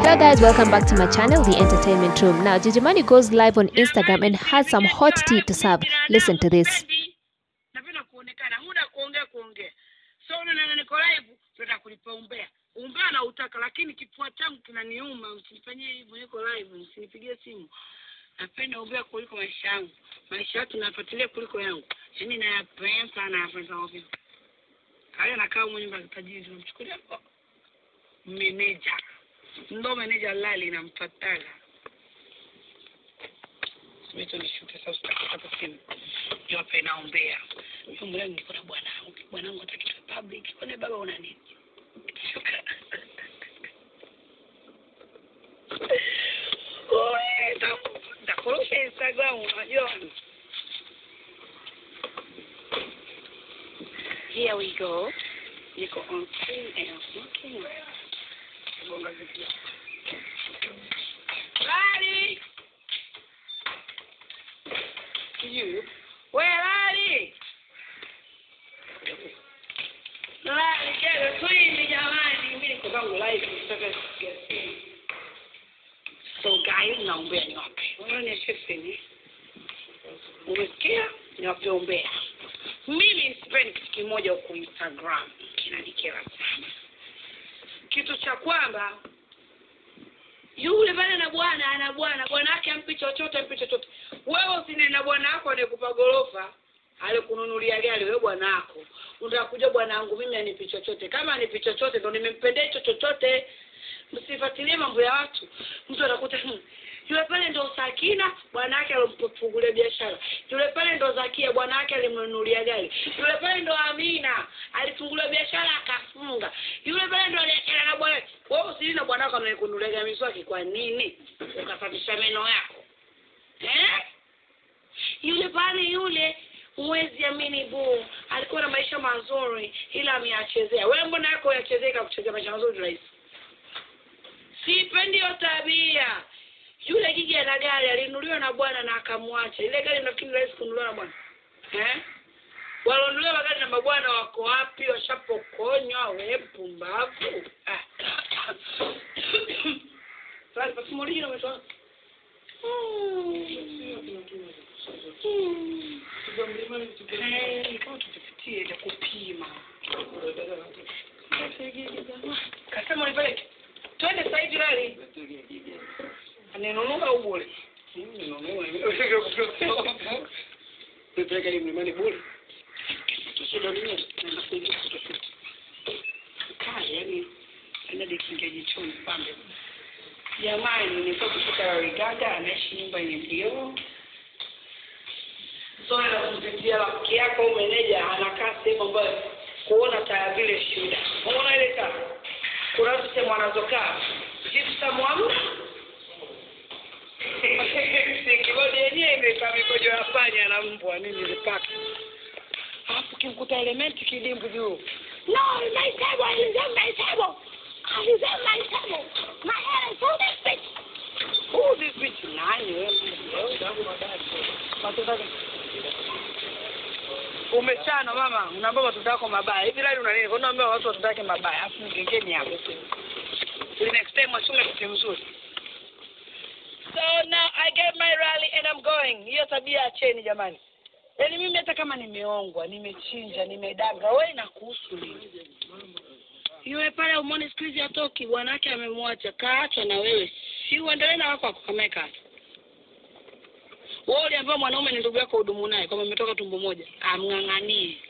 Hello guys, welcome back to my channel, The Entertainment Room. Now, Jijimani goes live on Instagram and has some hot tea to serve. Listen to this. napenda kuonekana muda kuongea kuongea so unaona niko live tunataka kulipa umbea umbea na utaka lakini kifua changu kinaniuma msinifanyie hivyo niko live msinipigie simu napenda umbea kuliko maisha yangu maisha yatu nafuatilia kuliko yangu yaani nayapenda sana nayapenda ovyo haya nakaa mwenye nyumba ya tajiri tunamchukulia oh, meneja ndo meneja lali nampataga Simeto nishute sasa utakata simu. Yope inaombea. Mimi leo niko na bwanangu. Bwanangu atakitwa public. Kwani baba una nini? Shuka. Oe, nda- ndakurusha Instagram unajua. Here we go. Niko on screen and looking. Gonga vipi? Lali! you. Where are they? Lali, get a twin, jamani. Mimi niko zangu live nataka kusikia simu. So guys, naombea niwape. Wewe ni shefeni. Umesikia? Niwape ombea. Mimi sipendi kitu kimoja huko Instagram. Kinanikera sana. Kitu cha kwamba yule pale na bwana ana bwana bwana wake ampi chochote ampi chochote wewe usine na bwana wako anayekupa gorofa alikununulia gari wewe bwana wako utakuja bwana wangu mimi anipi chochote kama anipi chochote ndo nimempendea hicho chochote msifuatilie mambo ya watu mtu anakuta hmm, yule pale ndo Sakina bwana wake alimfungulia biashara yule pale ndo Zakia bwana wake alimnunulia gari yule pale ndo Amina alifungulia biashara akafunga yule pale ndo aliachana na bwana wewe usili na bwana wako anayekununulia miswaki kwa nini ukasafisha meno yako eh yule pale yule huwezi amini bu alikuwa na maisha mazuri ila ameyachezea wewe mbona yako yachezea ikakuchezea maisha mazuri rahisi sipendi hiyo tabia yule gigi ana gari alinunuliwa na bwana na akamwacha ile gari nafikiri rahisi kununuliwa na bwana eh walionunuliwa magari na mabwana wako wapi washapokonywa we pumbavu Ah. Sasa basi mwingine umetoa tupitie ya kupima kasema nipeleke twende sasa hivi rali aninunua au bure nipeleke ni mlimani bure tushinda nini naenda kuingia kutoshuti kaa yani enda dikingia jichoni pambe jamani nilikuwa kutoka Rigaga anaishi nyumba yenye vioo zoe la kumpitia rafiki yako au meneja anakaa sehemu ambayo kuona taa vile shida unaona ile taa kuna watu sehemu wanazokaa jipsa mwamna kibodi yenyewe imekaa mikojo ya panya na mbwa nini zipaka alafu kimkuta elementi kidimbu juu no my table is on my table I is on my table my hair is on this bitch who this bitch nani wewe Watoto- umechana mama unaambia watoto wako mabaya hivi lali una nini kwa nini unaambia watu watoto wake mabaya afu mgengeni hapo Ili next time wachunge kitu mzuri so now i get my rally and i'm going hiyo tabia acheni jamani yaani mimi hata kama nimeongwa nimechinja nimedanga wewe inakuhusu nini yule pale umone siku hizi atoki bwana wake amemwacha kaachwa na wewe si uendelee na wako wako kama kaachwa wewe uliambiwa mwanaume ni ndugu yako hudumu naye kwamba mmetoka tumbo moja amng'ang'anie